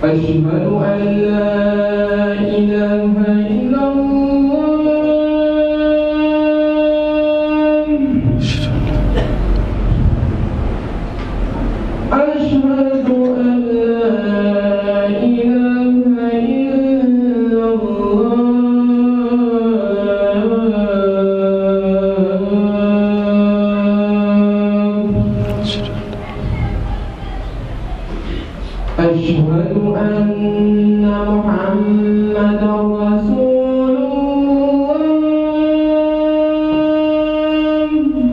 أشهد أن لا إله إلا الله أشهد أن لا إله إلا الله أشهد أن محمدا رسول الله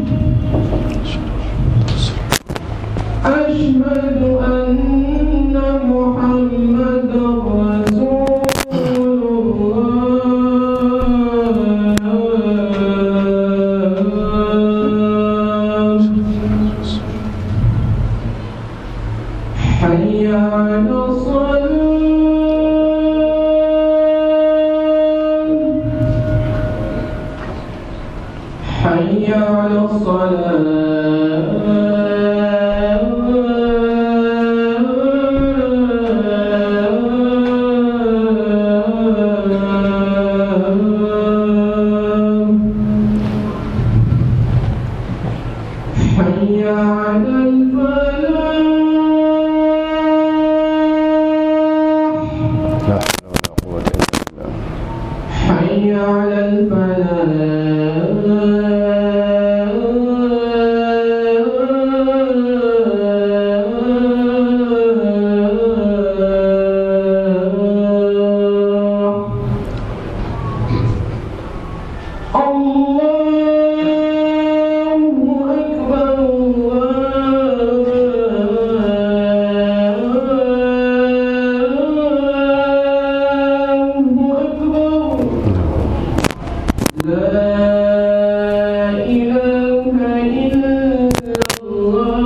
أشهد أن محمدا رسول الله حي على الصلاة حي على الصلاة حي على الفلاح لا حول ولا قوة إلا بالله حي على الفلاح الله أكبر الله أكبر لا إله إلا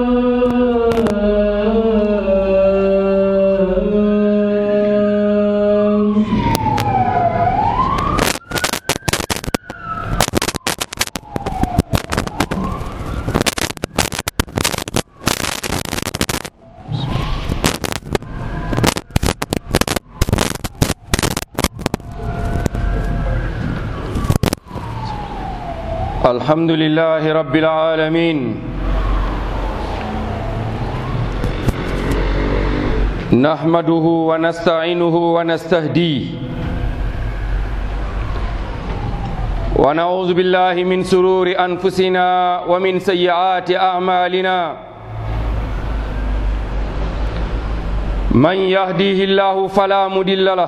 الله الحمد لله رب العالمين نحمده ونستعينه ونستهديه ونعوذ بالله من سرور أنفسنا ومن سيئات أعمالنا من يهديه الله فلا مضل له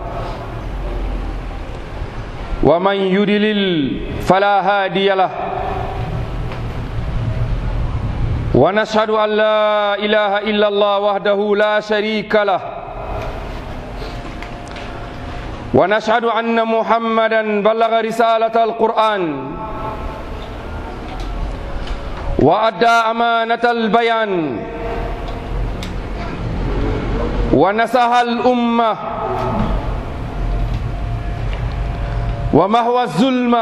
ومن يدلل فلا هادي له ونشهد أن لا إله إلا الله وحده لا شريك له ونشهد أن محمدا بلغ رسالة القرآن وأدى أمانة البيان ونصح الأمة ومهوى الظلمة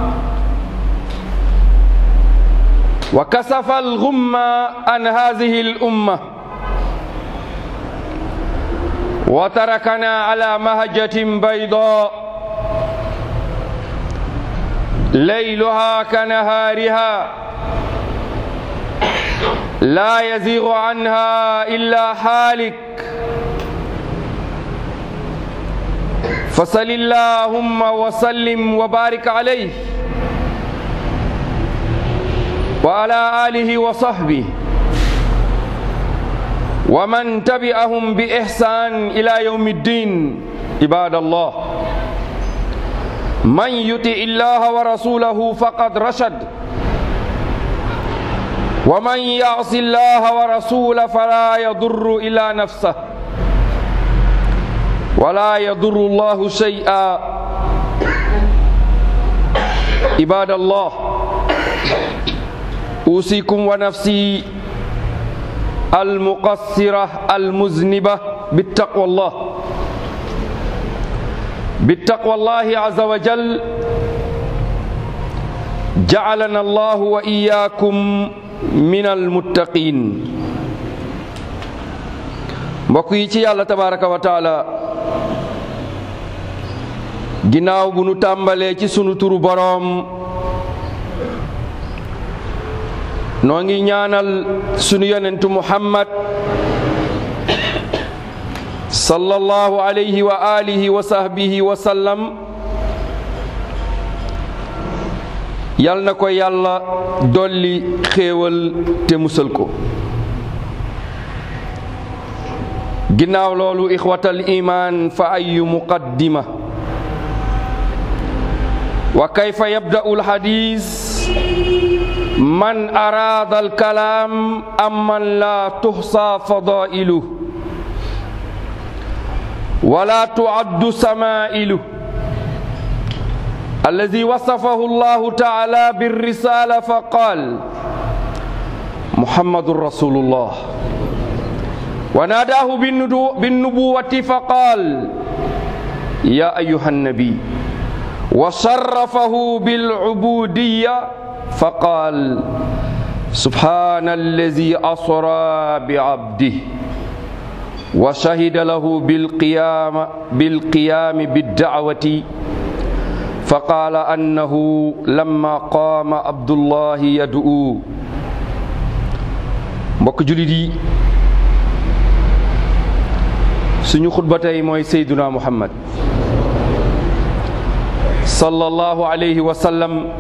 وكسف الغمة عن هذه الأمة وتركنا على مهجة بيضاء ليلها كنهارها لا يزيغ عنها إلا حالك فصل اللهم وسلم وبارك عليه وعلى آله وصحبه ومن تبعهم بإحسان إلى يوم الدين عباد الله من يطع الله ورسوله فقد رشد ومن يعص الله ورسوله فلا يضر إلا نفسه ولا يضر الله شيئا عباد الله أوصيكم ونفسي المقصرة المذنبة بالتقوى الله بالتقوى الله عز وجل جعلنا الله وإياكم من المتقين mbokk yi ci yàlla tabaraka wa taala ginnaaw bu nu tàmbalee ci sunu turu boroom noo ngi ñaanal sunu yonentu muhammad sallallahu alayhi wa alihi wa sahbihi wa sallam yal na ko yàlla dolli xéewal te musal ko ginnaaw loolu ixwatal iman fa ayu muqaddima wa kayfa yabda'u alhadis man araada alkalaam am man la tuxsa fadailuh wala tuaddu samailuh alladi wasafahu allahu taala birrisala fa qaal muhammadun rasulullah wa naadaahu binnubuwati fa qaal ya ayuha nnabi wa sharrafahu bilcubudiya fa qaal subhana alladi asra biabdih wa shahida lahu bilqiyama bilqiyami biddacwati fa qaala annahu lamma qaama abdullahi yad'u mbokk julit yi suñu xutba tey mooy sayduna muhammad sallallahu alayhi wa sallam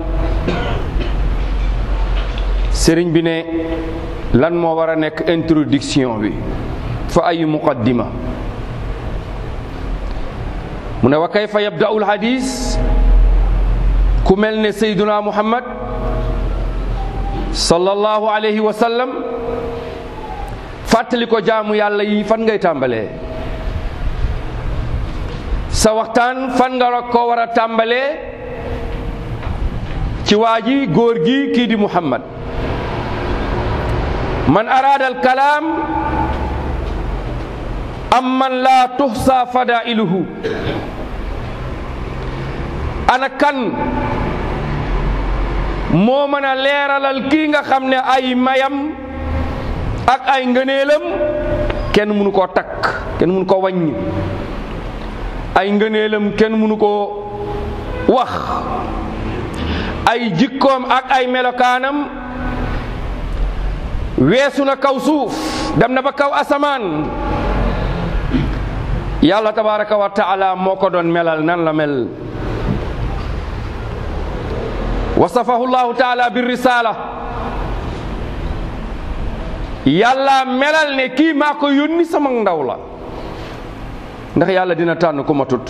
sëriñ bi ne lan moo war a nekk introduction bi fa ay muqaddima mu ne wa kayfa yabda'u alhadis ku mel ne sayduna muhammad sallallahu alayhi wa sallam fàttali ko jaamu yàlla yi fan ngay tàmbalee sa waxtaan fan nga ko war a tàmbalee ci waa ji góor gi kii di muhammad man araada al kalaam am man laa tuxsa fadailuhu ana kan moo mën a leeralal kii nga xam ne ay mayam ak ay ngëneelam kenn mënu koo takk kenn mënu ko wàññi ay ngëneelam kenn mënu koo wax ay jikkoom ak ay melokaanam weesu na kaw suuf dem na ba kaw asamaan yàlla tabaraka wa taala moo ko doon melal nan la mel wasafahu llahu taala bi risala yàlla melal ne kii maa ko yónni sama ndaw la ndax yàlla dina tànn ku matut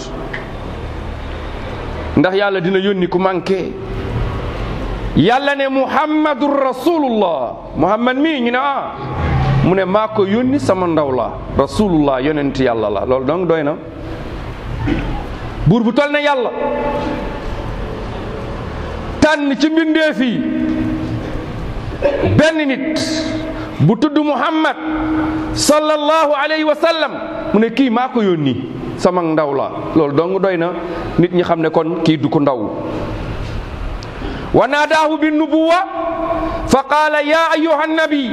ndax yàlla dina yónni ku manqué yàlla ne muhammadun rasulullah muhammad mii ñu ne ah mu ne maa ko yónni sama ndaw la rasulullah yonent yàlla la loolu donc doy na buur bu tol ne yàlla tànn ci mbindeef yi benn nit bu tudd muhammad sallallahu alayhi wa sallam mu ne kii maa ko yónni sama ndaw la loolu dong doy na nit ñi xam ne kon kii du ko ndaw wa naadaahu bi nubuwa fa qaala ya ayuha nabi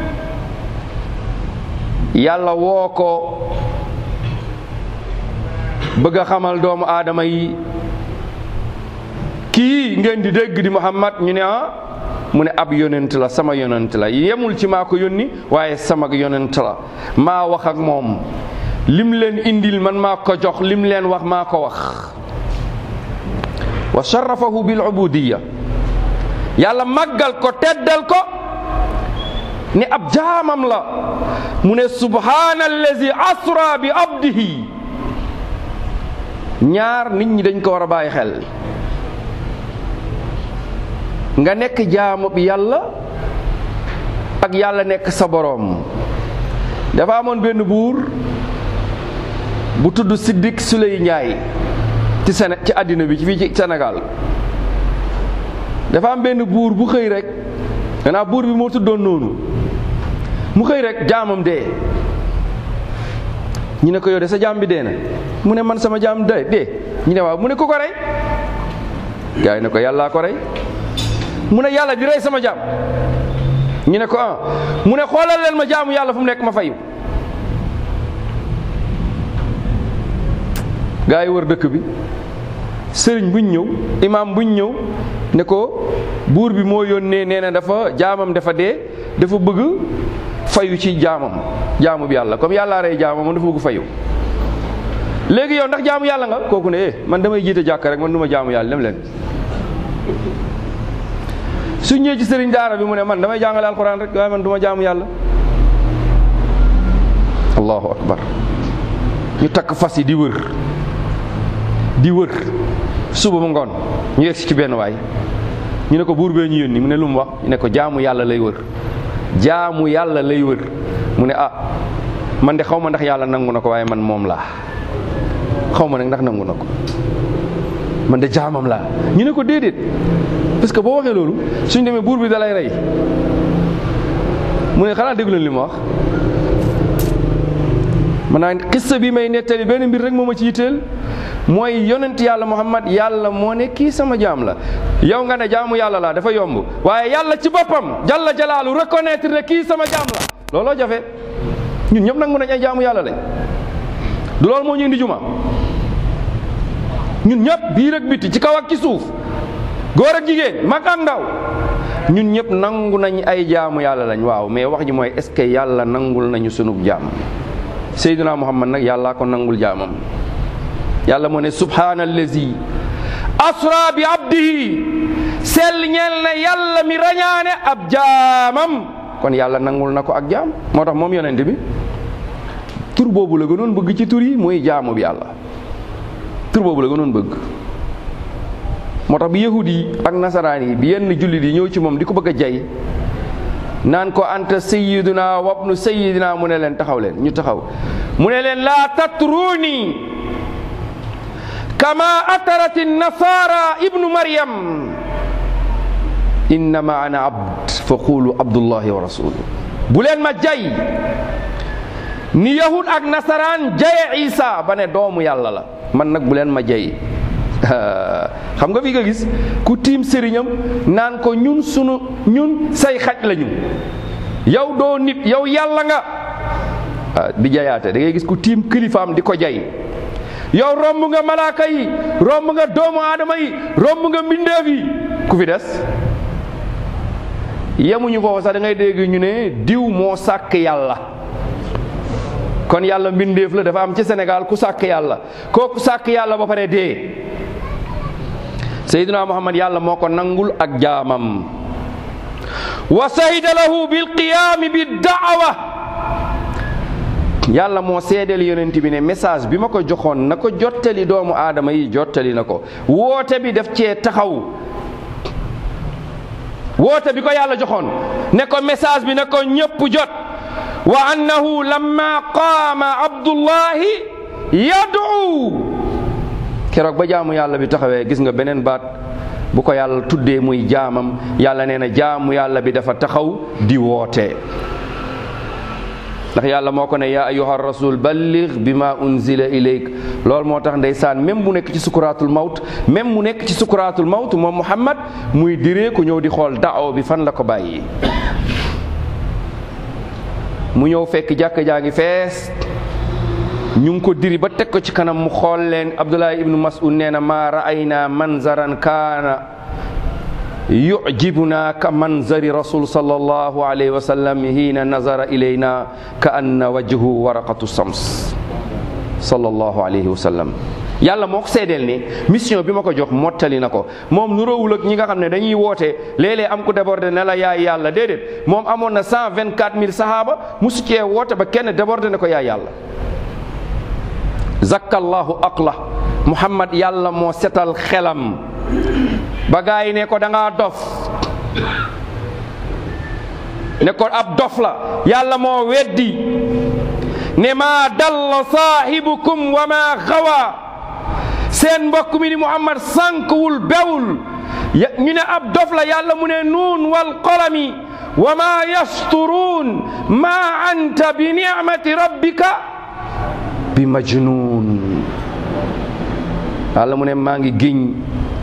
yàlla woo ko bëgg a xamal doomu aadama yi kii ngeen di dégg di muhammad ñu ne ah mu ne ab yonent la sama yonent la yemul ci maa ko yónni waaye sama yonent la maa wax ak moom lim leen indil man maa ko jox lim leen wax maa ko wax wa sharafahu bil ubudiya yàlla màggal ko teddal ko ne ab jaamam la mu ne subhaana allazi asra bi abdihi ñaar nit ñi dañ ko war a bàyyi xel nga nekk jaamu bi yàlla ak yàlla nekk sa boroom dafa amoon benn buur bu tudd Siddik Suley Njaay ci Séné ci àddina bi ci fii ci Sénégal dafa am benn buur bu xëy rek gannaaw buur bi moo tuddoon noonu mu xëy rek jaamam dee ñu ne ko yow de sa jaam bi dee na mu ne man sama jaam dee dee ñu ne waaw mu ne ku ko rey gaa yi ne ko yàllaa ko rey mu ne yàlla di rey sama jaam ñu ne ko ah mu ne xoolal leen ma jaamu yàlla fu mu nekk ma fayu gaa yi wër dëkk bi sëriñ buñ ñëw imaam buñ ñëw ne ko buur bi moo yónnee nee na dafa jaamam dafa dee dafa bëgg fayu ci jaamam jaamu bi yàlla comme yàllaa rey jaamam moom dafa bëgg fayu léegi yow ndax jaamu yàlla nga kooku ne eh man damay jiite jàkk rek man du ma jaamu yàlla dem leen su ñëwee ci sëriñ daara bi mu ne man damay jàngale alxuraan rek waaye man du ma jaamu yàlla allahu akbar ñu takk fas yi di wër di wër suba ba ngoon ñu yegg si ci benn waay ñu ne ko buur bee ñu yónni mu ne lu mu wax ñu ne ko jaamu yàlla lay wër jaamu yàlla lay wër mu ne ah man de xaw ma ndax yàlla nangu na ko waaye man moom laa xaw ma nag ndax nangu na ko man de jaamam laa ñu ne ko déedéet parce que boo waxee loolu suñ demee buur bi da lay rey mu ne xanaa déglu leen li ma wax man naa xissa bi may nettali benn mbir rek moo ma ci yitteel mooy yonent yàlla muhammad yàlla moo ne kii sama jaam la yow nga ne jaamu yàlla laa dafa yomb waaye yàlla ci boppam jalla jalaalu reconnaître ne kii sama jaam la looloo jafe ñun ñëpp nangu nañ ay jaamu yàlla lañ du loolu moo ñu indi juma ñun ñëpp biir ak biti ci kaw ak ci suuf góor ak jigéen mag ak ndaw ñun ñëpp nangu nañ ay jaamu yàlla lañ waaw mais wax ji mooy est ce que yàlla nangul nañu sunub jaam Seydina Muhammad nag yàllaa ko nangul jaamam yàlla moo ne subhaanallazi asra bi abdihi sell ñeel na yàlla mi rañaane ab jaamam kon yàlla nangul na ko ak jaam moo tax moom yonent bi tur boobu la gënoon bëgg ci tur yi mooy jaamu bi yàlla tur boobu la gënoon bëgg moo tax bi yahud yi ak nasaraan yi bi yenn jullit yi ñëw ci moom di ko bëgg a jay naan ko anta sayyiduna wabnu sayyidina mu ne leen taxaw leen ñu taxaw mu ne leen laa tatruuni kama atarati nasara ibnu maryam innama ana abd fa qulu abdullahi wa rasuluh bu leen ma jay ni yahud ak nasaraan jaye isa ba ne doomu yàlla la man nag bu leen ma jay xam nga fi nga gis ku tiim sëriñam naan ko ñun sunu ñun say xaj lañu yow doo nit yow yàlla nga di jayaate da ngay gis ku tiim kilifaam di ko jay yow romb nga malaaka yi romb nga doomu aadama yi romb nga mbindeef yi ku fi des yemuñu foofu sax da ngay dégg ñu ne diw moo sàkk yàlla kon yàlla mbindeef la dafa am ci Sénégal ku sàkk yàlla kooku sàkk yàlla ba pare dee Seydina Muhammad yàlla moo ko nangul ak jaamam wa sahida lahu bil qiyaami bi daawa yàlla moo seedeel yonent bi ne message bi ma ko joxoon na ko jottali doomu aadama yi jottali na ko woote bi daf cee taxaw woote bi ko yàlla joxoon ne ko message bi ne ko ñëpp jot wa annahu lamma qaama abdullahi yad'u keroog ba jaamu yàlla bi taxawee gis nga beneen baat bu ko yàlla tuddee muy jaamam yàlla nee na jaamu yàlla bi dafa taxaw di woote ndax yàlla moo ko ne yaa ayyuha rasul balligh bima unzila ilayk loolu moo tax ndeysaan même mu nekk ci sukuraatul mawt même mu nekk ci sukuraatul mawt moom muhammad muy diree ku ñëw di xool daaw bi fan la ko bàyyi mu ñëw fekk jàkka jaa ngi fees ñu ngi ko diri ba teg ko ci kanam mu xool leen abdullahi ibnu mas'ud nee na maa ra'ayna manzaran kaana yujibuna ka manzari rasul sallallahu alayhi wa sallam hiina nazara ilayna ka anna wajhu waraqatu sams sallallahu alayhi wa sallam yàlla moo ko seedeel ni mission bi ma ko jox mottali na ko moom nu róowul ak ñi nga xam ne dañuy woote léeg-léeg am ku débordé ne la yaay yàlla déedéet moom amoon na cent vingt quatre mille sahaaba musu cee woote ba kenn débordé ne ko yaay yàlla zakkallahu aqla muhammad yàlla moo setal xelam ba gaa yi ne ko da ngaa dof ne ko ab dof la yàlla moo weddi ne maa dalla saahibukum wa maa xawa seen mbokk mi di muhammad sànkwul bewul ñu ne ab dof la yàlla mu ne nuun wal qalami wa maa yasturuun maa anta bi nicmati rabbika bi majnuun yàlla mu ne maa ngi géñ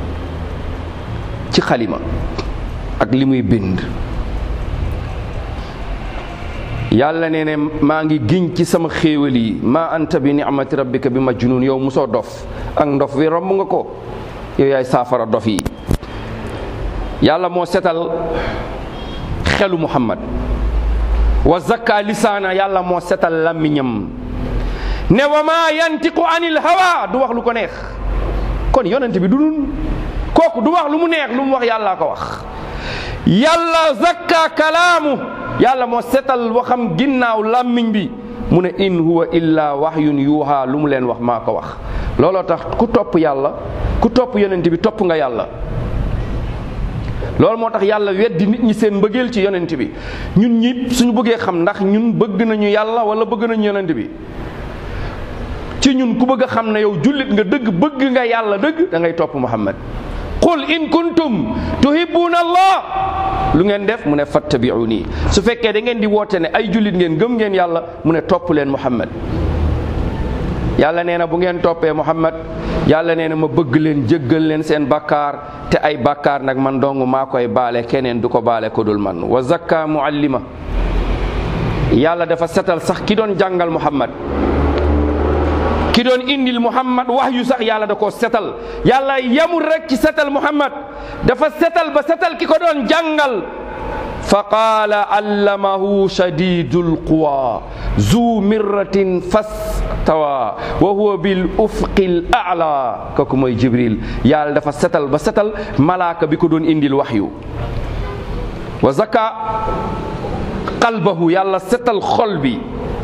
ci xalima ak li muy bind yàlla nee ne maa ngi giñ ci sama xéewal yi ma anta bi ni'mati rabbika bi majnun yow musoo dof ak ndof wi romb nga ko yow yaay saafara dof yi yàlla moo setal xelu muhammad wa zakka lisaana yàlla moo setal làmmiñam ne wa ma yantiqu anil hawa du wax lu ko neex kon yonent bi du nun kooku du wax lu mu neex lu mu wax yàllaa ko wax yàlla zakka kalaamu yàlla moo setal waxam ginnaaw làmmiñ bi mu ne in huwa illa wahyun yuuha lu mu leen wax maa ko wax looloo tax ku topp yàlla ku topp yonent bi topp nga yàlla loolu moo tax yàlla weddi nit ñi seen mbëggeel ci yonent bi ñun ñi suñu bëggee xam ndax ñun bëgg nañu yàlla wala bëgg nañu yonent bi ci ñun ku bëgg a xam ne yow jullit nga dëgg bëgg nga yàlla dëgg da ngay topp muhammad qul in kuntum tuhibbuna allah lu ngeen def mu ne fattabi'uni su fekkee da ngeen di woote ne ay jullit ngeen gëm ngeen yàlla mu ne topp leen muhammad yàlla nee na bu ngeen toppee muhammad yàlla nee na ma bëgg leen jéggal leen seen bakkaar te ay bakkaar nag man dong maa koy baale keneen du ko baale ko dul man wa zakka muallima yàlla dafa setal sax ki doon jàngal muhammad ki doon indil muhammad wax yu sax yàlla da koo setal yàlla yamul rek ci setal muhammad dafa setal ba setal ki ko doon jàngal fa qaala allamahu shadidul quwa zu mirratin fastawa wa huwa bil ufqil a'la kooku mooy jibril yàlla dafa setal ba setal malaaka bi ko doon indil waxyu wa zaka qalbahu yàlla setal xol bi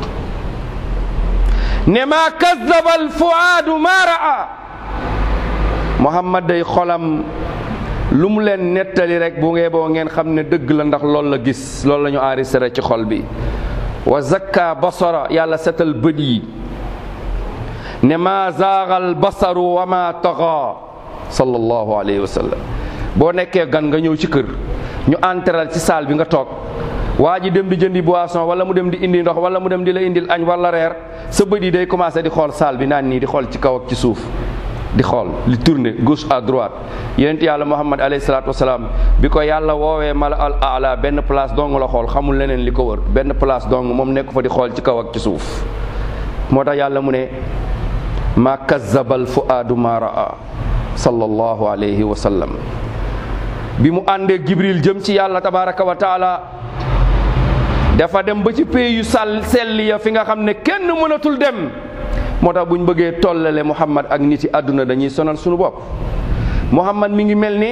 ne maa kazaba al fuaadu maa raa muhammad day xolam lu mu leen nettali rek bu ngee boo ngeen xam ne dëgg la ndax loolu la gis loolu la ñu enregistré ci xol bi wa zakka basara yàlla setal bët yi ne maa zaagal basaru wa maa taxa sallallahu alayhi wa sallam boo nekkee gan nga ñëw ci kër ñu entral ci saal bi nga toog waa ji dem di jëndi boisson wala mu dem di indi ndox wala mu dem di la indil añ wala reer sa bët yi day commencé di xool saal bi naan nii di xool ci kaw ak ci suuf di xool li tourner gauche à droite yonent yàlla muhammad alayhi salaatu wasalaam bi ko yàlla woowee mala al ala benn place dong la xool xamul leneen li ko wër benn place dong moom nekk fa di xool ci kaw ak ci suuf moo tax yàlla mu ne ma kazzabal fuaadu ma raa sallallahu alayhi wa sallam bi mu àndee jibril jëm ci yàlla tabaraka wa taala dafa dem ba ci pays yu sàll sell ya fi nga xam ne kenn mënatul dem moo tax bu ñu bëggee tollale muhammad ak nit yi àdduna dañuy sonal suñu bopp muhammad mi ngi mel ni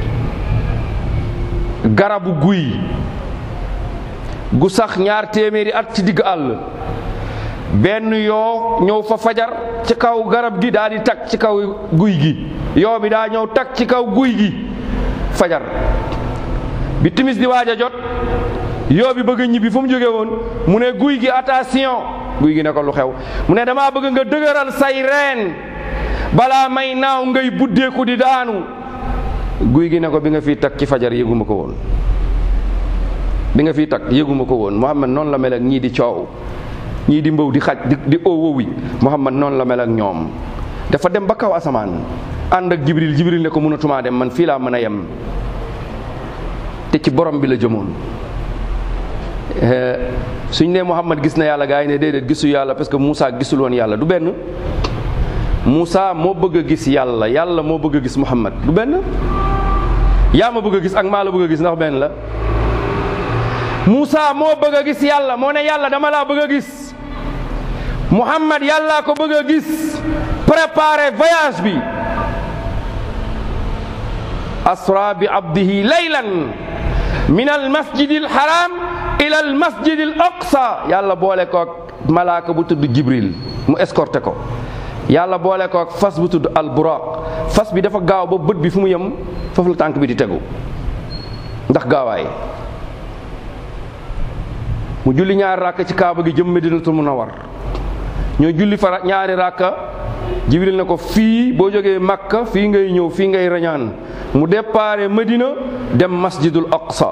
garabu guy gu sax ñaar téeméeri at ci digg àll benn yoo ñëw fa fajar ci kaw garab gi daa di tag ci kaw guy gi yoo bi daa ñëw tag ci kaw guy gi fajar bi timis di waaj a jot yoo bi bëgg a ñibbi fu mu jóge woon mu ne guy gi attention guy gi ne ko lu xew mu ne damaa bëgg nga dëgëral say reen balaa may naaw ngay buddeeku di daanu guy gi ne ko bi nga fii tag ci fajar yëguma ko woon bi nga fii tag yëguma ko woon Muhammad noonu la mel ak ñii di coow ñii di mbaw di xaj di di owowi Muhammad noonu la mel ak ñoom dafa dem ba kaw asamaan ànd ak Jibril Jibril ne ko mënatumaa dem man fii laa mën a yem te ci borom bi la jëmoon suñ ne Muhammad gis na yàlla gaa yi ne déedéet gisu yàlla parce que Moussa gisul woon yàlla du benn Moussa moo bëgg a gis yàlla yàlla moo bëgg a gis Muhammad du benn yaa ma bëgg a gis ak maa la bëgg a gis ndax benn la Moussa moo bëgg a gis yàlla moo ne yàlla dama laa bëgg a gis Muhammad yàllaa ko bëgg a gis préparer voyage bi asra bi abdihi laylan min al masjid al haram ila al masjid al aqsa yàlla boole koog malaaka bu tudd jibril mu escorté ko yàlla boole koog fas bu tudd al buraq fas bi dafa gaaw ba bët bi fu mu yem foofu la tànk bi di tegu ndax gaawaay mu julli ñaari ràkk ci kaaba gi jëm medinatul munawwar ñoo julli fara ñaari ràkka jibril ne ko fii boo jógee makka fii ngay ñëw fii ngay rañaan mu déparé Medina dem masjidul aqsa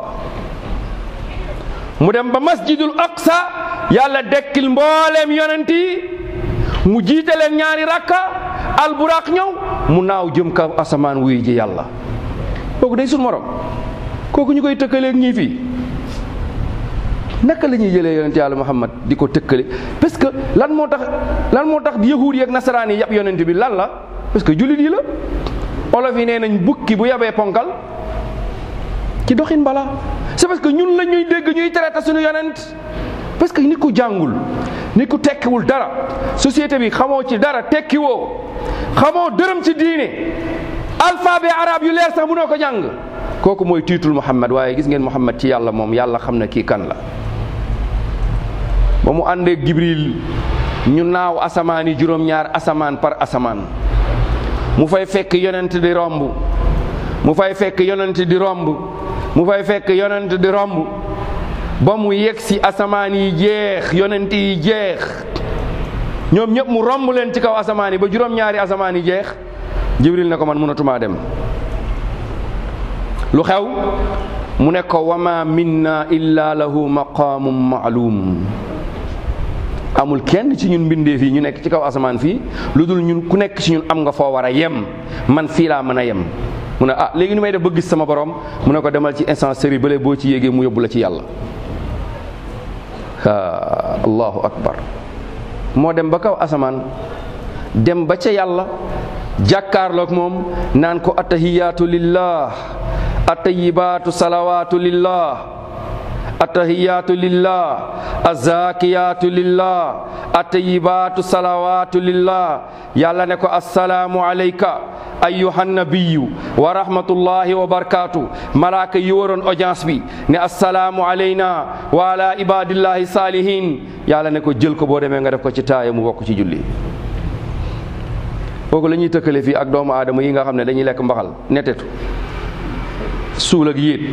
mu dem ba masjidul aqsa yàlla dekkil mbooleem yonent yi mu jiite leen ñaari rakka alburaq ñëw mu naaw jëm kaw asamaan wuy ji yàlla kooku day sun morom kooku ñu koy tëkkaleeg ñii fii naka la ñuy jëlee yonent yàlla muhammad di ko tëkkale parce que lan moo tax lan moo tax yahuud yi ak nasaraan yi yab yonent bi lan la parce que jullit yi la olof yi nee nañ bukki bu yabee ponkal ci doxin bala c'est parce que ñun la ñuy dégg ñuy traité suñu yonent parce que nit ku jàngul nit ku tekkiwul dara société bi xamoo ci dara tekkiwoo xamoo dërëm ci diine alphabet arabe yu leer sax mënoo ko jàng kooku mooy tiitul Muhammad waaye gis ngeen Muhammad ci yàlla moom yàlla xam na kii kan la ba mu àndeek Jibril ñu naaw asamaan yi juróom-ñaar asamaan par asamaan mu fay fekk yonent di romb mu fay fekk yonent di romb mu fay fekk yonent di romb ba mu yegg si asamaan yi jeex yonent yi jeex ñoom ñëpp mu romb leen ci kaw asamaan yi ba juróom-ñaari asamaan yi jeex jibril ne ko man mënatumaa dem lu xew mu ne ko wama minna illa lahu maqaamum maalum amul kenn ci ñun mbindeef yi ñu nekk ci kaw asamaan fii lu dul ñun ku nekk ci ñun am nga foo war a yem man fii laa mën a yem mu ne ah léegi nu may def ba gis sama borom mu ne ko demal ci instancerie bële boo ci yéegee mu yóbbu la ci yàlla ah allahu akbar moo dem ba kaw asamaan dem ba ca yàlla jàkkaarloog moom naan ko attahiyaatu lillah attayibaatu salawaatu lillah attahiyaatu lillah azakiyaatu lillah attayibaatu salawaatu lillah yàlla ne ko assalaamu alayka ayyuhan nabiyu wa rahmatullahi wa barakaatu malaaka yi waroon audience bi ne assalaamu alayna wa ala ibadillahi salihin yàlla ne ko jël ko boo demee nga def ko ci taaya mu bokk ci julli kooku la ñuy tëkkale fii ak doomu aadama yi nga xam ne dañuy lekk mbaxal netetu suul ak yéet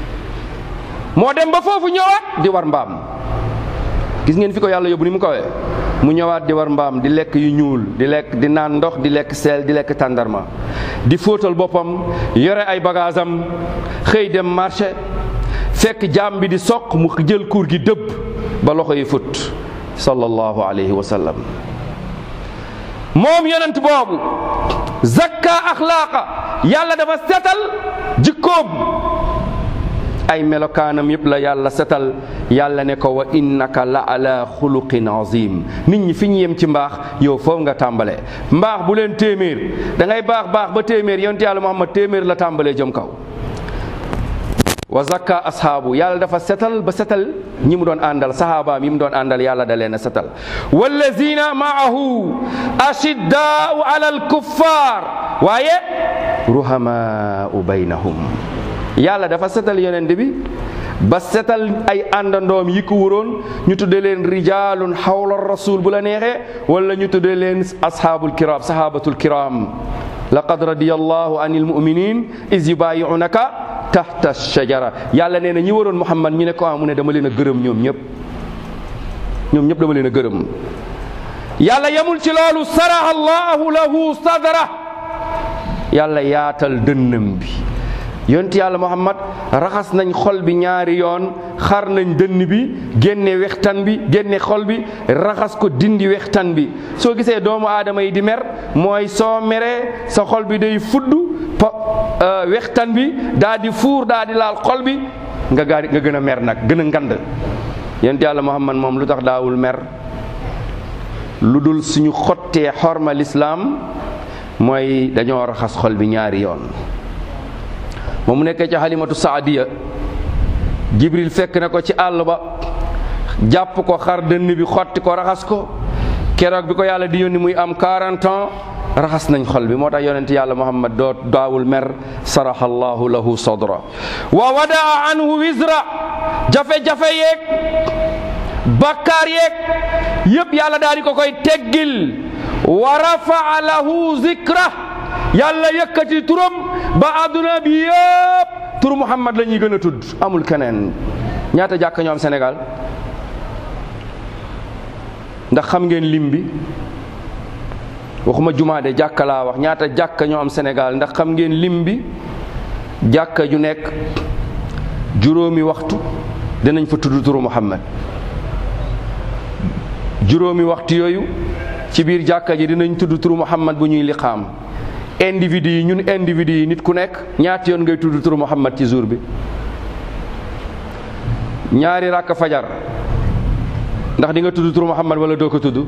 moo dem ba foofu ñëwaat di war mbaam gis ngeen fi ko yàlla yóbbu ni mu kawee mu ñëwaat di war mbaam di lekk yu ñuul di lekk di naan ndox di lekk seel di lekk tàndarma di fóotal boppam yore ay bagaasam xëy dem marché fekk jaam bi di soq mu jël kuur gi dëbb ba loxo yi fut sallallahu alayhi wa sallam moom yonent boobu zakka axlaaqa yàlla dafa setal jikkoom ay melokaanam yëpp la yàlla setal yàlla ne ko wa innaka la ala xuluqin azim nit ñi fi ñu yem ci mbaax yow foofu nga tàmbalee mbaax bu leen téeméer da ngay baax baax ba téeméer yonent yàlla muhammad téeméer la tàmbalee jëm kaw wa zakka ashaabu yàlla dafa setal ba setal ñi mu doon àndal sahabaam yi mu doon àndal yàlla da leen a setal wallazina maahu ashiddaau ala alkuffar waaye ruhamaau baynahum yàlla dafa setal yonent bi ba setal ay àndandoom yi ko wuroon ñu tudde leen rijalun xawla rasul bu la neexee wala ñu tudde leen ashaabul kiram sahabatul kiram laqad radiyallahu anil muminin is yubayi'unaka tahta shajara yàlla nee na ñi waroon muhammad ñu ne ko mu ne dama leen a gërëm ñoom ñëpp ñoom ñëpp dama leen a gërëm yàlla yamul ci loolu saraha allahu lahu sadra yàlla yaatal dënnam bi yonti yàlla muhammad raxas nañ xol bi ñaari yoon xar nañ dënn bi génne wextan bi génne xol bi raxas ko dindi wextan bi soo gisee doomu aadama yi di mer mooy soo meree sa xol bi day fudd po wextan bi daa di fuur daa di laal xol bi nga gaa nga gën a mer nag gën a ngand yonti yàlla muhammad moom lu tax daawul mer lu dul suñu xottee xorma lislaam mooy dañoo raxas xol bi ñaari yoon moom mu nekkee ci xalimatu saadiya jibril fekk na ko ci àll ba jàpp ko xar dënn bi xotti ko raxas ko keroog bi ko yàlla di yónni muy am 40 ans raxas nañ xol bi moo tax yonent yàlla muhammad doo daawul mer saraxa allahu lahu sadra wa wadaa anhu wisra jafe-jafe yeeg bakkaar yeeg yépp yàlla daal di ko koy teggil wa rafaa lahu zikra yàlla yëkkati turam ba àdduna bi yëpp tur Muhammad la ñuy gën a tudd amul keneen ñaata jàkka ñoo am Sénégal ndax xam ngeen lim bi waxuma jumaa de jàkka laa wax ñaata jàkka ñoo am Sénégal ndax xam ngeen lim bi jàkka ju nekk juróomi waxtu dinañ fa tudd turu Muhammad juróomi waxtu yooyu ci biir jàkka ji dinañ tudd turu Muhammad bu ñuy liqaam individu yi ñun individu yi nit ku nekk ñaati yoon ngay tudd turu Muhammad ci jour bi ñaari rakk fajar ndax di nga tudd turu Muhammad wala doo ko tudd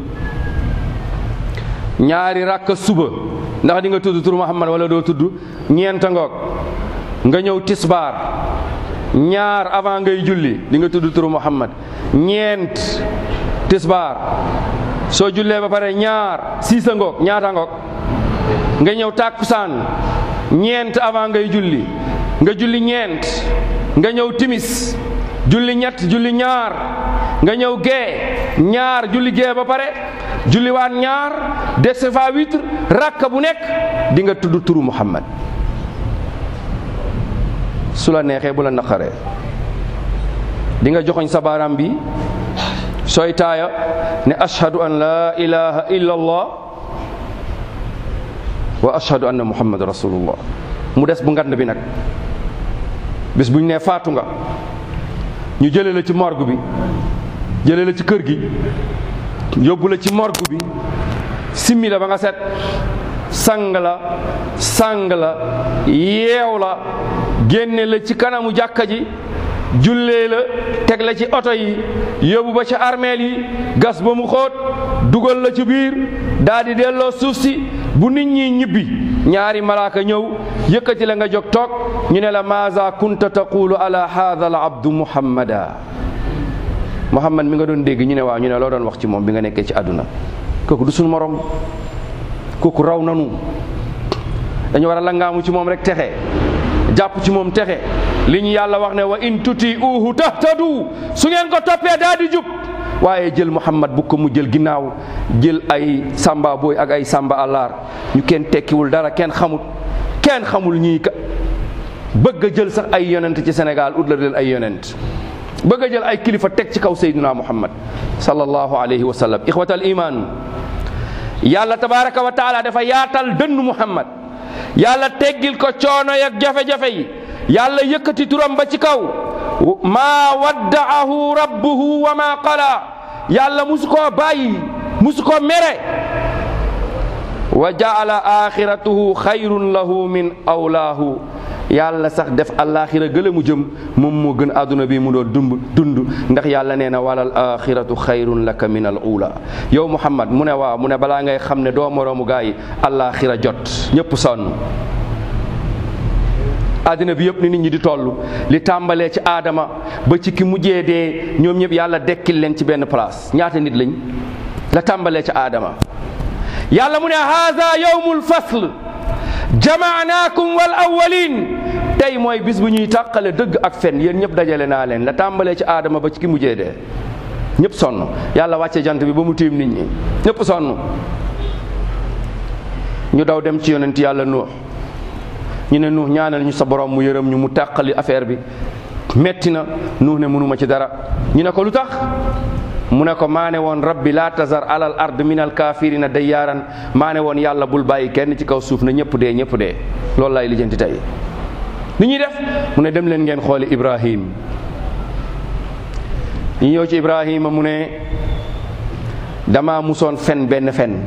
ñaari rakk suba ndax di nga tudd turu Muhammad wala doo tudd ñeenta ngoog nga ñëw tisbaar ñaar avant ngay julli di nga tudd turu Muhammad ñeent tisbaar soo jullee ba pare ñaar siisa ngoog ñaata ngoog nga ñëw tàkkusaan ñeent avant ngay julli nga julli ñeent nga ñëw timis julli ñett julli ñaar nga ñëw gee ñaar julli gee ba pare julli waat ñaar dese fa witre rakka bu nekk di nga tudd turu Muhammad su la neexee bu la naqaree di nga joxoñ sa baaraam bi sooy taaya ne ashhadu an la ilaha illa allah wa ashhadu anna muhammad rasulullah mu des bu ngand bi nag bis bu ñu nee faatu nga ñu jëlee la ci morgue bi jëlee la ci kër gi yóbbu la ci morgue bi simmi la ba nga set sang la sang la yeew la génne la ci kanamu jàkka ji jullee la teg la ci oto yi yóbbu ba ca armeel yi gas ba mu xóot dugal la ci biir daal di delloo suuf si bu nit ñi ñibbi ñaari malaaka ñëw yëkkati la nga jóg toog ñu ne la maaza kunta taqulu ala hadha al abdu muhammada muhammad mi nga doon dégg ñu ne waaw ñu ne loo doon wax ci moom bi nga nekkee ci àdduna kooku du suñu morom kooku raw nanu dañu war a langaamu ci moom rek texe jàpp ci moom texe li ñu yàlla wax ne wa in tuti uhu tahtadu su ngeen ko toppee daa di jub waaye jël muhammad bu ko mu jël ginnaaw jël ay samba booy ak ay samba àllaar ñu kenn tekkiwul dara kenn xamut kenn xamul ñii ka bëgg a jël sax ay yonent ci Sénégal ut la leen ay yonent bëgg a jël ay kilifa teg ci kaw sayyidina muhammad sallallahu alayhi wa sallam ixwatal iman yàlla tabaraka wa taala dafa yaatal dënnu muhammad yàlla teggil ko coono yak jafe-jafe yi yàlla yëkkati turam ba ci kaw maa waddaahu rabbuhu wa maa qala yàlla musu koo bàyyi musu ko mere wa jaala axiratuhu xayrun lahu min awlaahu yàlla sax def alaxira gële mu jëm moom moo gën àdduna bi mu doon dund dund ndax yàlla nee na walal axiratu xayrun laka min al ula yow muhammad mu ne waaw mu ne balaa ngay xam ne doo moroomu gaa yi alaxira jot ñëpp sonn àddina bi yëpp ni nit ñi di toll li tàmbalee ci aadama ba ci ki mujjee dee ñoom ñëpp yàlla dekkil leen ci benn place ñaata nit lañ la tàmbalee ci aadama yàlla mu ne haza yawmul fasl jamaanaakum wal awwalin tey mooy bis bu ñuy tàqale dëgg ak fen yéen ñëpp dajale naa leen la tàmbalee ci aadama ba ci ki mujjee dee ñëpp sonn yàlla wàcce jant bi ba mu tiim nit ñi ñëpp sonn ñu daw dem ci yonent yàlla nuux ñu ne nuux ñaanal ñu sa borom mu yërëm ñu mu tàqali affaire bi metti na nuux ne mënuma ci dara ñu ne ko lu tax mu ne ko maa ne woon rabbi laa tazar alal ard min al kaafirina dayyaaran maa ne woon yàlla bul bàyyi kenn ci kaw suuf na ñëpp dee ñëpp dee loolu lay lijjanti tey ni ñuy def mu ne dem leen ngeen xooli ibrahim ñu ñëw ci ibrahima mu ne dama musoon fen benn fen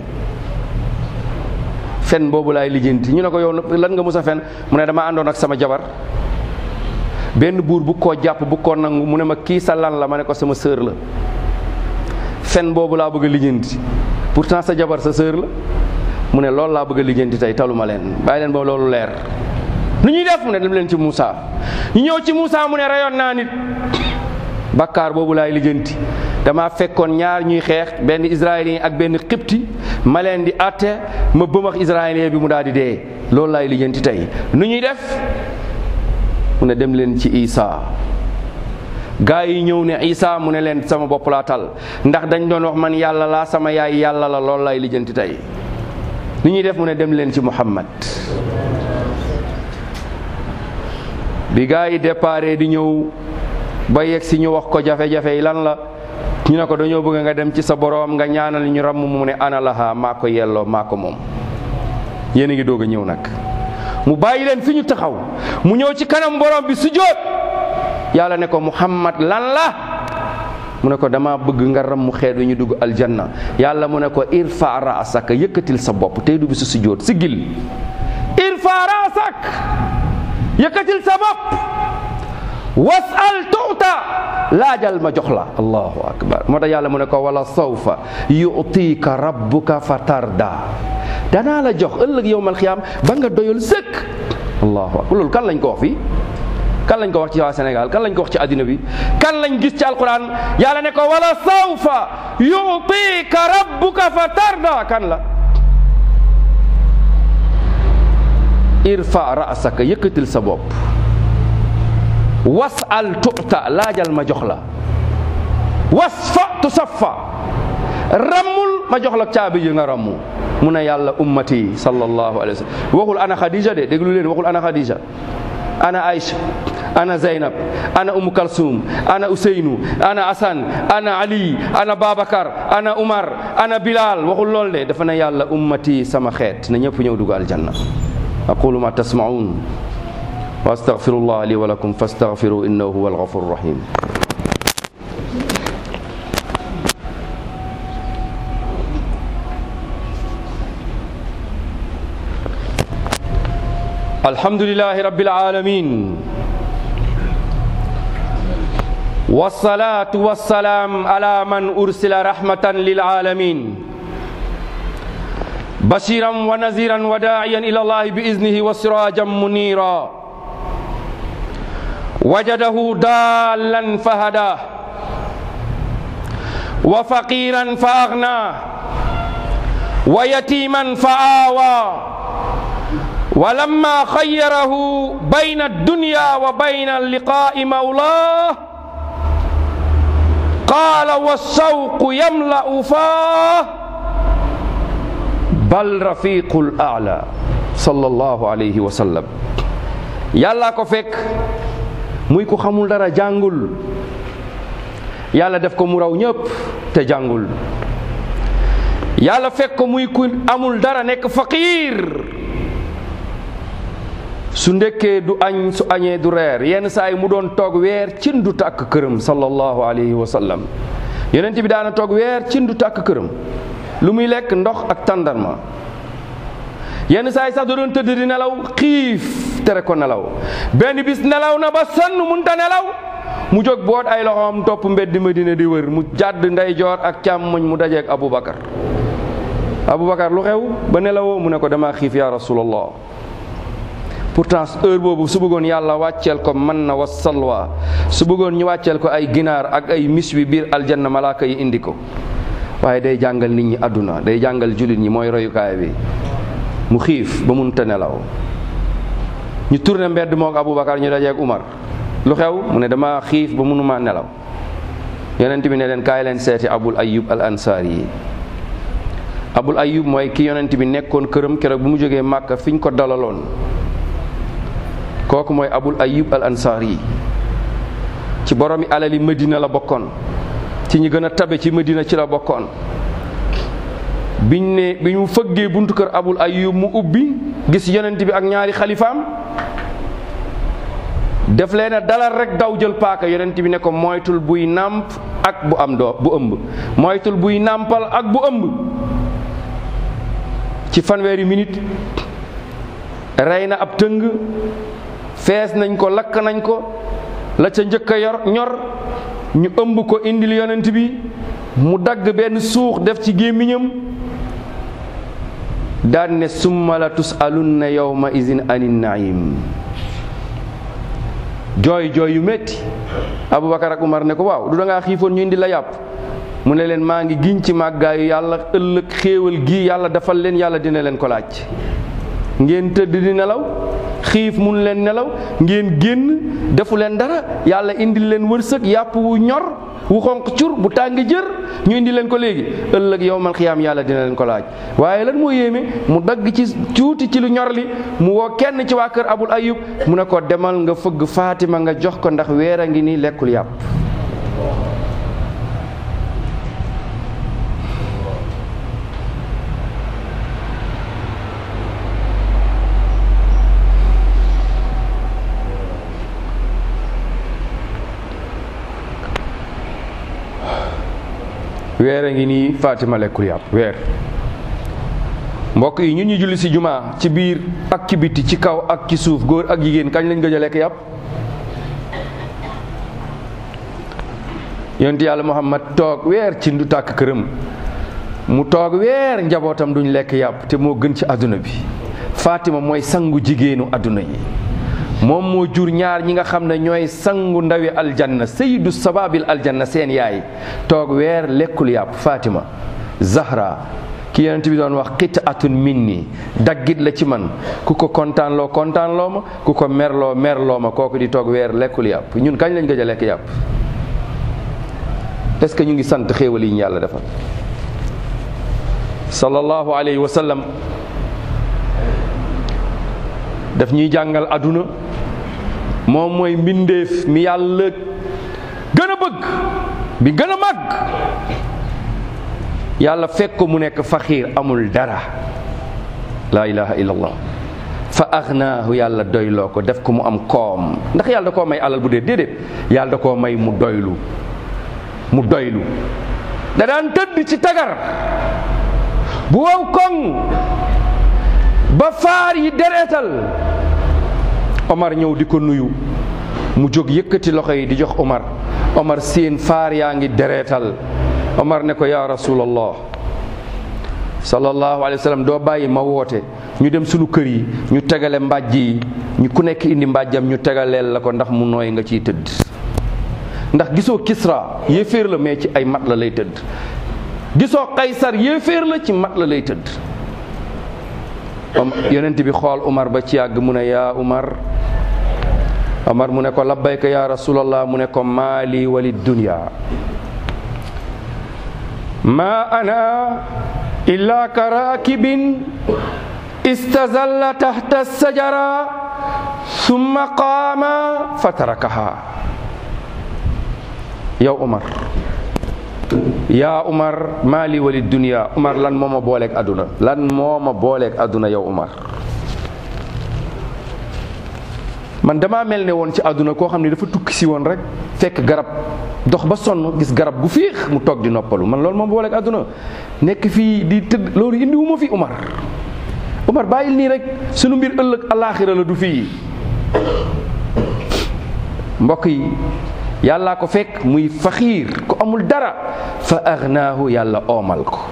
fen boobu laay lijjanti ñu ne ko yow lan nga mus a fen mu ne dama àndoon ak sama jabar benn buur bu koo jàpp bu ko nangu mu ne ma kii sa lan la ma ne ko sama sœur la fen boobu laa bëgg a lijjanti pourtant sa jabar sa sœur la mu ne loolu laa bëgg a lijjanti tey taluma leen bàyyi leen ba loolu leer nu ñuy def mu ne dem leen ci Moussa ñu ñëw ci Moussa mu ne rayoon naa nit bakkaar boobu laay lijjanti dama fekkoon ñaar ñuy xeex benn israélien ak benn xibti ma leen di atte ma bëmax israélien bi mu daal di dee loolu laay lijjanti tey nu ñuy def mu ne dem leen ci Isa gaa yi ñëw ne Isa mu ne leen sama bopp laa tal ndax dañ doon wax man yàlla laa sama yaay yàlla la loolu laay lijjanti tey ni ñuy def mu ne dem leen ci Muhammad bi gaa yi déparé di ñëw ba yegg si ñu wax ko jafe-jafe yi lan la ñu ne ko dañoo bëgg nga dem ci sa boroom nga ñaanal ñu ramm mu ne ana laha maa ko yelloo maa ko moom yéen a ngi doog a ñëw nag mu bàyyi leen fi ñu taxaw mu ñëw ci kanam borom bi sujjóot yàlla ne ko muhammad lan la mu ne ko dama bëgg nga ram mu xeet wi ñu dugg aljanna yàlla mu ne ko irfa raasaka yëkkatil sa bopp tey du bi su sujjóot siggil irfa raasak yëkkatil sa bopp wasal tuuta laajal ma jox la allahu akbar moo tax yàlla mu ne ko wala sawfa yutika rabbuka fa tarda danaa la jox ëllëg yowmal xiyaam ba nga doyal sëkk allahu akbar loolu kan lañ ko wax fii kan lañ ko wax ci waa Sénégal kan lañ ko wax ci àddina bi kan lañ gis ci alquran yàlla ne ko wala sawfa yutika rabbuka fa tarda kan la irfa rasaka yëkkatil sa bopp wasal tuta laajal ma jox la wasfa tusaffa rammul ma jox la caabi ji nga rammu mu ne yàlla ummati sallallahu alayhi wa sallam waxul ana Khadija de déglu leen waxul ana Khadija ana Aïcha ana Zeynab ana Umu Kalsum ana Useynu ana Asan ana Ali ana Babacar ana Umar ana Bilal waxul lool de dafa ne yàlla ummati sama xeet na ñëpp ñëw dugg aljanna aqulu ma tasmaun wa astaghfirullah li wa lakum fastaghfiru innahu huwa alghafur rahim alhamdulillahi rabbil alamin والصلاة والسلام على من أرسل رحمة للعالمين بشيرا ونذيرا وداعيا إلى الله بإذنه وسراجا منيرا وجده ضالا فهداه وفقيرا فأغناه ويتيما فآوى ولما خيره بين الدنيا وبين اللقاء مولاه قال والشوق يملأ فاه بل رفيق الأعلى صلى الله عليه وسلم yàlla ko fekk muy ko xamul dara jàngul yàlla def ko mu raw ñëpp te jàngul yàlla fekk ko muy ku amul dara nekk faqiir su ndekkee du añ su añee du reer yenn saa yi mu doon toog weer cin du tàkk këram sallallahu alayhi wa sallam yonent bi daana toog weer cin du tàkk këram lu muy lekk ndox ak tàndarma yenn saa yi sax da doon tëdd di nelaw xiif tere ko nelaw benn bis nelaw na ba sonn munta nelaw mu jóg boot ay loxoom topp mbedd Madina di wër mu jàdd ndeyjoor ak càmmoñ mu dajeek Aboubacar Aboubacar lu xew ba nelawoo mu ne ko dama xiif yaa rasulallah pourtant heure boobu su bëggoon yàlla wàcceel ko man na wa salwa su bëggoon ñu wàcceel ko ay ginaar ak ay mis wi biir aljanna malaaka yi indi ko waaye day jàngal nit ñi àdduna day jàngal jullit ñi mooy royukaay bi mu xiif ba mun te nelaw ñu tourné mbedd mook Aboubacar ñu dajeeg Umar lu xew mu ne dama xiif ba mënuma nelaw yonent bi ne leen kaay leen seeti Abul Ayyub al Ansaari yi Abul Ayyub mooy ki yonent bi nekkoon këram keroog bu mu jógee Màkka fi ñu ko dalaloon kooku mooy Abul Ayyub al Ansaari yi ci boromi alali Medina la bokkoon ci ñi gën a tabe ci Medina ci la bokkoon biñ ne bi ñu fëggee buntu kër Abul Ayyub mu ubbi gis yonent bi ak ñaari xalifaam def leen a dalal rek daw jël paaka yonent bi ne ko moytul buy nàmp ak bu am doo bu ëmb moytul buy nàmpal ak bu ëmb ci fanweeri minute rey na ab tëng fees nañ ko lakk nañ ko la ca njëkk a yor ñor ñu ëmb ko indil yonent bi mu dagg benn suux def ci gémmiñam daan ne summa la tusalunna yawma izin anin naim jooy jooy yu métti Aboubacar ak Umar ne ko waaw du da ngaa xiifoon ñu indi la yàpp mu ne leen maa ngi giñ ci màggaayu yàlla ëllëg xéewal gi yàlla defal leen yàlla dina leen ko laaj ngeen tëdd di nelaw xiif mun leen nelaw ngeen génn defu leen dara yàlla indil leen wërsëg yàpp wu ñor wu xonq cur bu tàng jër ñu indi leen ko léegi ëllëg yowmal xiyaam yàlla dina leen ko laaj waaye lan moo yéeme mu dagg ci tuuti ci lu ñor li mu woo kenn ci waa kër abul ayub mu ne ko demal nga fëgg Fatima nga jox ko ndax weer a ngi nii lekkul yàpp weer a ngi nii Fatima lekkul yàpp weer mbokk yi ñun ñu julli ci jumaa ci biir ak ci biti ci kaw ak ci suuf góor ak jigéen kañ lañ gëj a lekk yàpp yonent yàlla muhammad toog weer ci ndu tàkk këram mu toog weer njabootam duñ lekk yàpp te moo gën ci àdduna bi Fatima mooy sangu jigéenu àdduna yi moom moo jur ñaar ñi nga xam ne ñooy sangu ndawi aljanna sayyidu sababil aljanna seen yaay toog weer lekkul yàpp Fatima Zahra ki yonent bi doon wax qit'atun minni daggit la ci man ku ko kontaan loo kontaan loo ma ku ko merloo merloo ma kooku di toog weer lekkul yàpp ñun kañ lañ gëj a lekk yàpp est-ce que ñu ngi sant xéewal yi ñu yàlla defal sallallahu alayhi wa sallam daf ñuy jàngal aduna moom mooy mbindeef mi yàlla gën a bëgg bi gën a màgg yàlla fekk ko mu nekk faxiir amul dara laa ilaha illallah fa aghnaahu yàlla doyloo ko def ko mu am koom ndax yàlla da koo may alal bu dee déedéet yàlla da koo may mu doylu mu doylu da daan tëdd ci tagar bu wow koŋ ba faar yi dereetal Omar ñëw di ko nuyu mu jóg yëkkati loxo yi di jox Omar Omar seen faar yaa ngi dereetal Omar ne ko yaa rasulallah sallallahu alayhi wa sallam doo bàyyi ma woote ñu dem sunu kër yi ñu tegale mbàjj yi ñu ku nekk indi mbàjjam ñu tegaleel la ko ndax mu nooy nga ciy tëdd ndax gisoo Kisra yéeféer la mais ci ay mat la lay tëdd gisoo Kaysar yéeféer la ci mat la lay tëdd yonent bi xool Umar ba ci yàgg mu ne yaa Umar Umar mu ne ko labbayka yaa rasulallah mu ne ko maali wali dunya ma ana illa ka raakibin istazalla tahta sajara summa qaama fa tarakaha yow Umar yaa Umar maali wali dunya Umar lan moo ma booleeg àdduna lan moo ma booleeg àdduna yow Umar man damaa mel ne woon ci àdduna koo xam ne dafa tukki si woon rek fekk garab dox ba sonn gis garab gu fiix mu toog di noppalu man loolu moo ma booleeg àdduna nekk fii di tëdd loolu indi wu ma fi Umar Umar bàyyil nii rek sunu mbir ëllëg alaaxira la du fii mbokk yi yàllaa ko fekk muy faxiir ku amul dara fa aghnaahu yàlla oomal ko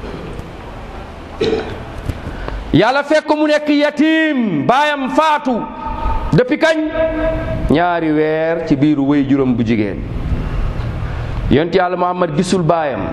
yàlla fekk ko mu nekk yatim baayam faatu depuis kañ ñaari weer ci biiru wéy juróom bu jigéen yonent yàlla muhammad gisul baayam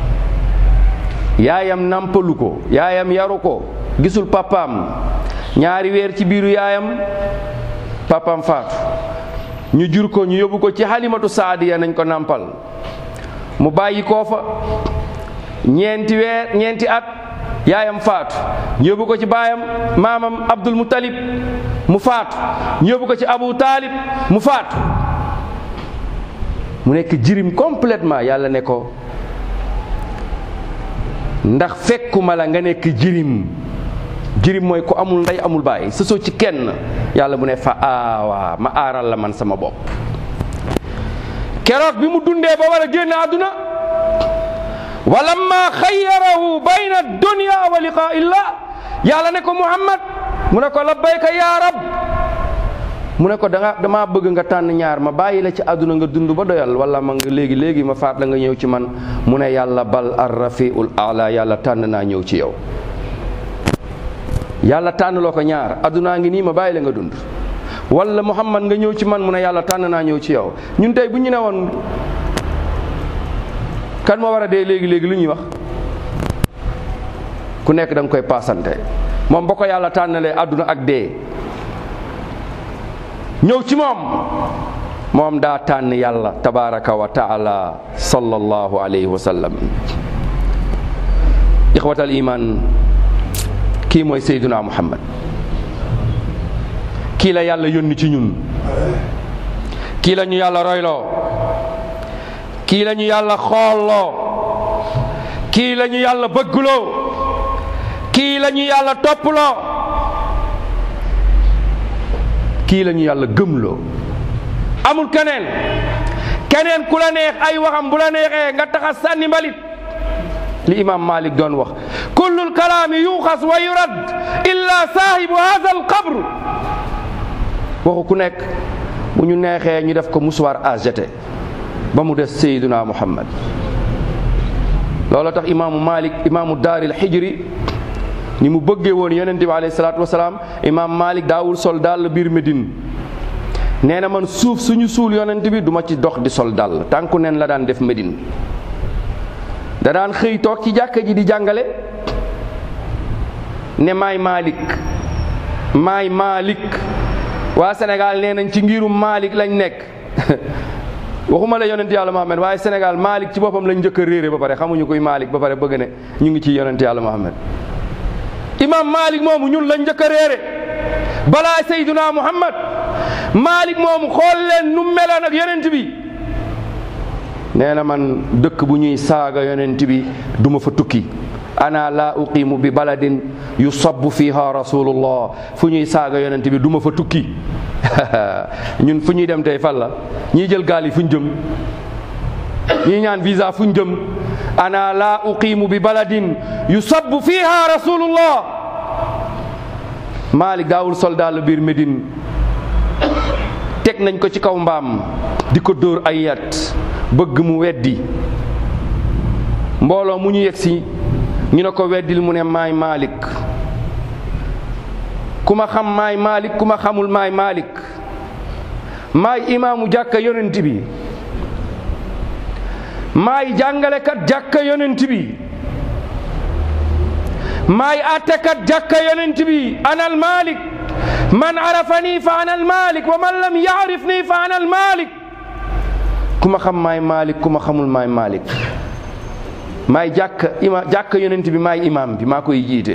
yaayam nampalu ko yaayam yaru ko gisul papaam ñaari weer ci biiru yaayam papaam faatu ñu jur ko ñu yóbbu ko ci halimatu saadiya nañ ko nampal mu bàyyi koo fa ñeenti weer ñeenti at yaayam faatu ñu yóbbu ko ci baayam maamam abdul muttalib mu faatu ñu yóbbu ko ci abu taalib mu faatu mu nekk jirim complètement yàlla ne ko ndax fekkuma la nga nekk jirim jirim mooy ku amul ndey amul baay sësoo ci kenn yàlla mu ne fa aawaa ma aaral la man sama bopp keroog bi mu dundee ba war a génn àdduna walamma xayyarahu bayna dunya wa liqaa illah yàlla ne ko muhammad mu ne ko labbayka ya rab mu ne ko danga dama bëgg nga tànn ñaar ma bàyyi la ci àdduna nga dund ba doyal wala ma nga léegi léegi ma faat la nga ñëw ci man mu ne yàlla bal ar rafiul ala yàlla tànn naa ñëw ci yow yàlla tànn loo ko ñaar àddunaa ngi nii ma bàyyi la nga dund wala muhammad nga ñëw ci man mu ne yàlla tànn naa ñëw ci yow ñun tey bu ñu ne woon kan moo war a dee léegi léegi lu ñuy wax ku nekk da nga koy paasante moom ba ko yàlla tànnalee àdduna ak dee ñëw ci moom moom daa tànn yàlla tabaraka wa taala sallallahu alayhi wa sallam ixwatal iman kii mooy Seyduna Muhammad kii la yàlla yónni ci ñun kii la ñu yàlla royloo kii la ñu yàlla xoolloo kii la ñu yàlla bëggloo kii la ñu yàlla topploo kii la ñu yàlla gëmloo amul keneen keneen ku la neex ay waxam bu la neexee nga taxa sànni mbalit li imam malik doon wax kullul kalaami yuxas wa yurad illa saahibu hada al qabr waxu ku nekk bu ñu neexee ñu def ko musuwaar à jeter ba mu des Seydina Muhammad loolu tax imaamu Malik imaamu daaril xijri ni mu bëggee woon yonente bi alayhi salaatu wasalaam imaam Malik daawul sol dàll biir Médine nee na man suuf suñu suul yonent bi duma ci dox di sol dàll tànku neen la daan def Médine da daan xëy toog ci jàkka ji di jàngale ne maay Malik maay Malik waa Sénégal nee nañ ci ngirum Malik lañ nekk waxuma la yonent yàlla Muhammad waaye Sénégal Malik ci boppam lañ njëkk a réere ba pare xamuñu kuy Malik ba pare bëgg ne ñu ngi ci yonent yàlla Muhammad imam Malik moomu ñun lañ njëkk a réere balaa Seyduna Muhammad Malik moomu xool leen nu meloon ak yonent bi nee na man dëkk bu ñuy saaga yonent bi duma fa tukki ana la uqimu bi baladin yusabbu fiha rasulullah fu ñuy saaga yonent bi duma fa tukki ñun fu ñuy dem tey fan la ñiy jël gaal yi fu ñu jëm ñii ñaan visa fu ñu jëm ana la uqimu bi baladin yusabbu fiha rasulullah Malik daawul soldat la biir Médine teg nañ ko ci kaw mbaam di ko dóor ay yat bëgg mu weddi mbooloo mu ñu yegsi ñu ne ko weddil mu ne maay Malik ku ma xam maay Malik ku ma xamul maay Malik maay imaamu jàkka yonent bi maay jàngalekat jàkka yonent bi maay àttekat jàkka yonent bi anal Malik man arafani fa anal Malik wa man lam yaarifni fa anal Malik ku ma xam maay Malik ku ma xamul maay Malik maay jàkka ima jàkka yonent bi maay imaam bi maa koy jiite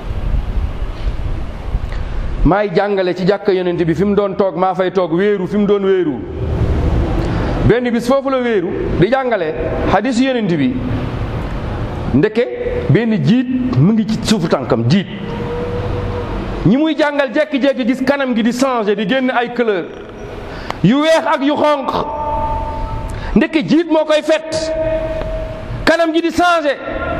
maay jàngale ci jàkka yonent bi fi mu doon toog maa fay toog wéeru fi mu doon wéeru benn bis foofu la wéeru di jàngale xadisu yonent bi ndeke benn jiit mu ngi ci suufu tànkam jiit ñi muy jàngal jekki-jekki gis kanam gi di changé di génn ay couleur yu weex ak yu xonq ndeke jiit moo koy fet kanam gi di changé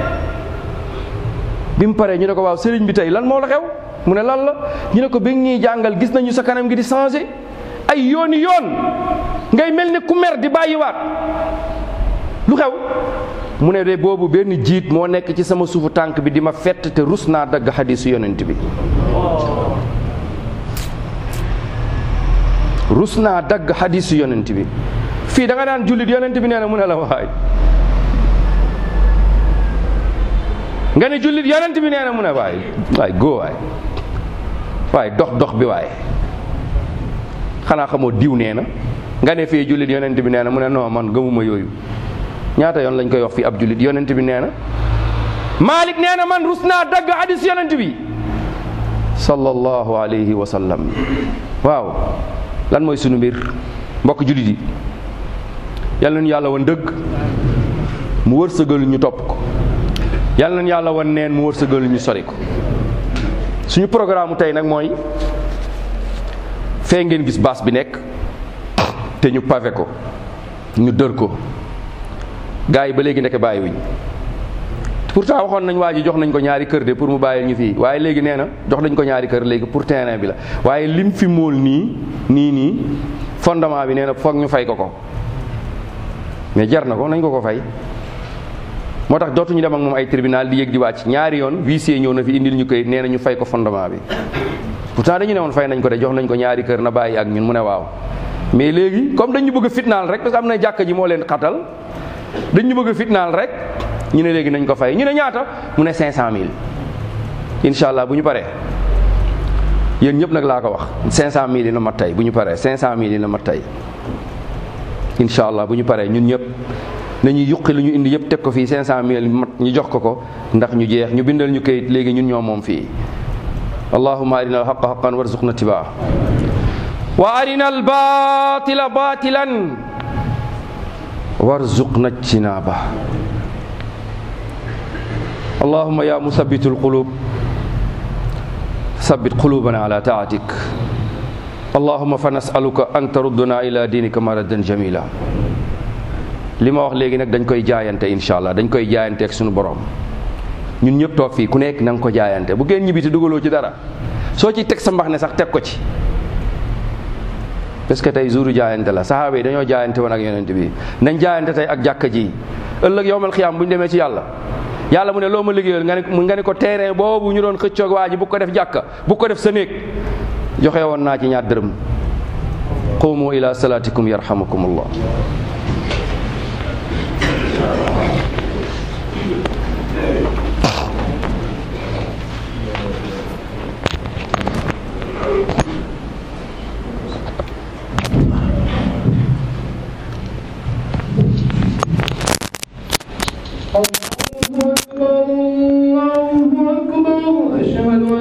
bi mu paree ñu ne ko waaw sëriñ bi tey lan moo la xew mu ne lan la ñu ne ko bi ñuy jàngal gis nañu sa kanam gi di changé ay yooni yoon ngay mel ni ku mer di bàyyiwaat lu xew mu ne de boobu benn jiit moo nekk ci sama suufu tànk bi di ma fett te rus naa dagg xadisu yonent bi rus naa dagg xadisu yonent bi fii da nga daan jullit yonent bi nee na mu ne la waay nga ne jullit yonent bi nee na mu ne waay waay góo waay waay dox dox bi waay xanaa xamoo diw nee na nga ne fii jullit yonent bi nee na mu ne non man gëmuma yooyu ñaata yoon lañ koy wax fii ab jullit yonent bi nee na Malik nee na man rus naa dagg hadis yonent bi sallallahu alayhi wa sallam waaw lan mooy sunu mbir mbokk jullit yi yal nañu yàlla wan dëgg mu wërsëgal ñu topp ko yal nañu yàlla wan neen mu wërsëgal ñu sori ko suñu programme tey nag mooy fee ngeen gis baas bi nekk te ñu pavé ko ñu dër ko gars yi ba léegi nekk bàyyiwuñ pourtant waxoon nañ waa ji jox nañ ko ñaari kër de pour mu bàyyil ñu fii waaye léegi nee na jox nañ ko ñaari kër léegi pour terrain bi la waaye lim fi móol nii nii nii fondement bi nee na foog ñu fay ko ko mais jar na ko nañ ko ko fay moo tax dootuñu dem ak moom ay tribunal di yëg di wàcc ñaari yoon huissier ñëw na fi indil ñu koy nee na ñu fay ko fondement bi pourtant dañu ne woon fay nañ ko de jox nañ ko ñaari kër na bàyyi ak ñun mu ne waaw mais léegi comme dañu bëgg a fitnaal rek parce que am na jàkka ji moo leen xatal dañu bëgg a fitnaal rek ñu ne léegi nañ ko fay ñu ne ñaata mu ne 500000 incha allah bu ñu paree yéen ñëpp nag laa ko wax 500000 yi na mat tey bu ñu paree 500000 yi na mat tey incha allah bu ñu paree ñun ñëpp nañuy yuqi lu ñu indi yëpp teg ko fii 500000 mat ñu jox ko ko ndax ñu jeex ñu bindal ñu kayit léegi ñun ñoo moom fii allahumma arina alhaqa haqan warzuqna tibaa wa arina albatila batilan warzuqna ijtinaba اللهم يا مثبت القلوب ثبت قلوبنا على طاعتك اللهم فنسألك أن تردنا إلى دينك مردا جميلا li ma wax léegi nag dañ koy jaayante incha allah dañ koy jaayante ak sunu borom ñun ñëpp toog fii ku nekk na nga ko jaayante bu ngeen ñibbi te dugaloo ci dara soo ci teg sa mbax ne sax teg ko ci parce que tey jouru jaayante la sahaaba yi dañoo jaayante woon ak yonent bi nañ jaayante tey ak jàkka ji ëllëg yowmal xiyaam bu ñu demee ci yàlla yàlla mu ne loo ma liggéeyal nga ne nga ne ko terrain boobu ñu doon xëccoog waa ji bu ko def jàkka bu ko def sa néeg joxe woon naa ci ñaar dërëm qumu ila salatikum yarhamukumullah Thank you.